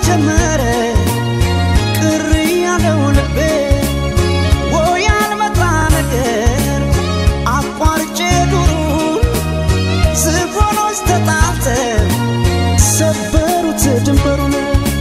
ጀመረ ቅር ያለው ልቤ ወይ ያልመጣ ነገር አቋርጬ ዱሩን ዝሆኖች ተጣልተው ሰበሩት ድንበሩን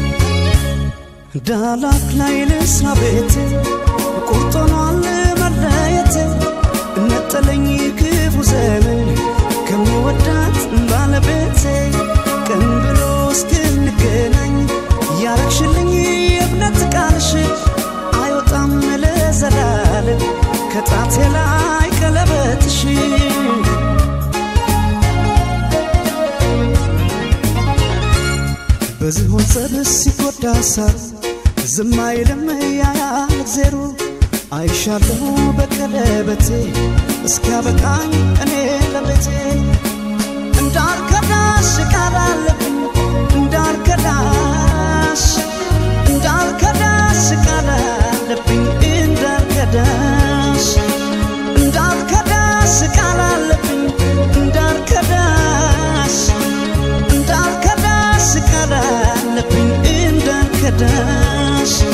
ዳላክ ላይ ልስራ ቤት ቁርጥ ሆኗል መለየት ነጠለኝ ክፉ ዘመን ከምወዳት ባለቤቴ ቀን ብሎ እስክንገናኝ ያረግሽልኝ የእምነት ቃልሽ አይወጣም ለዘላለም ከጣቴ ላይ ቀለበትሽ በዝሆን ጸብስ ሲጎዳ ሳር ዝም አይልም ያያል እግዜሩ አይሻለሁ በቀለበቴ እስኪያበቃኝ እኔ ለቤቴ እንዳልከዳሽ ቃል አለብኝ እንዳልከዳሽ እንዳልከዳሽ ቃል አለብኝ እንዳልከዳሽ እንዳልከዳሽ ቃል አለብኝ እንዳልከዳሽ እንዳልከዳሽ ቃል አለብኝ እንዳልከዳሽ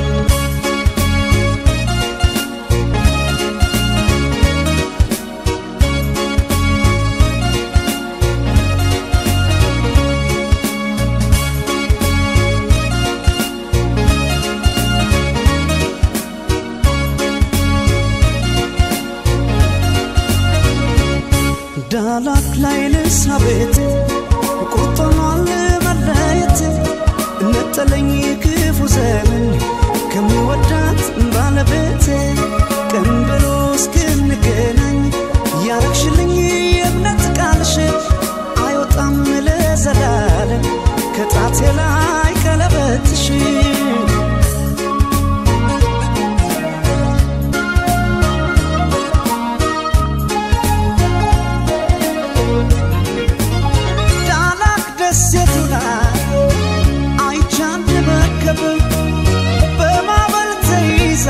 ዳላክ ላይ ልስራ ቤት ቁርጥ ሆኗል መለየት ነጠለኝ ክፉ ዘመን ከምወዳት ባለቤቴ ቀን ብሎ እስክንገናኝ ያረግሽልኝ የእምነት ቃልሽ አይወጣም ለዘላለም ከጣቴ ላይ ቀለበትሽ ዳላክ ደሴቱ ላይ አይቼ አንድ መርከብ በማዕበል ተይዛ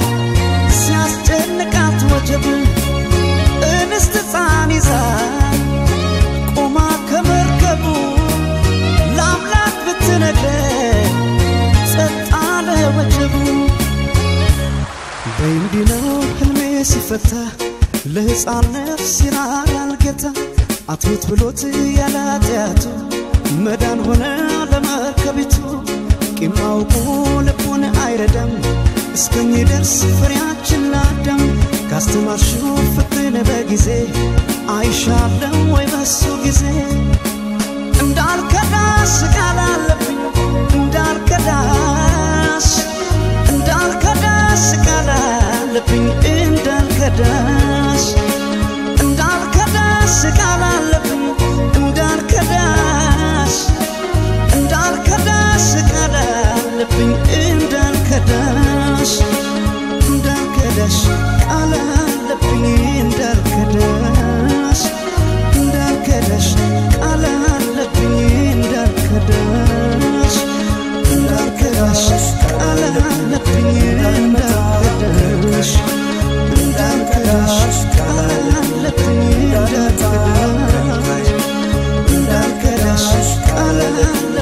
ሲያስጨንቃት ወጀብ እንስት ሕፃን ይዛ ቆማ ከመርከቡ ለአምላክ ብትነግረን ጸጥ አለ ወጀቡ በእንዲህ ነው ህልሜ ሲፈታ ለሕፃን ነፍስ ይራራል ጌታ አትሙት ብሎት ያለ ኃጢአቱ መዳን ሆነ ለመርከቢቱ ቂም አውቆ ልቡን አይረዳም እስከሚደርስ ፍሬያችን ላዳም ካስተማርሽው ፍቅርን በጊዜ አይሻለም ወይ በሱ ጊዜ እንዳልከዳሽ ቃል አለብኝ እንዳልከዳሽ እንዳልከዳሽ ቃል አለብኝ እንዳልከዳሽ እንዳልከዳሽ ቃል አለብኝ እንዳልከዳሽ እንዳልከዳሽ ቃል አለብኝ እንዳልከዳሽ እንዳልከዳሽ ቃል አለብኝ እንዳልከዳሽ እንዳልከዳሽ ቃል አለብኝ እንዳልከዳሽ እንዳልከዳሽ ቃል አለብኝ እንዳልከዳሽ እንዳልከዳሽ ቃል አለብኝ እንዳልከዳሽ እንዳልከዳሽ ቃል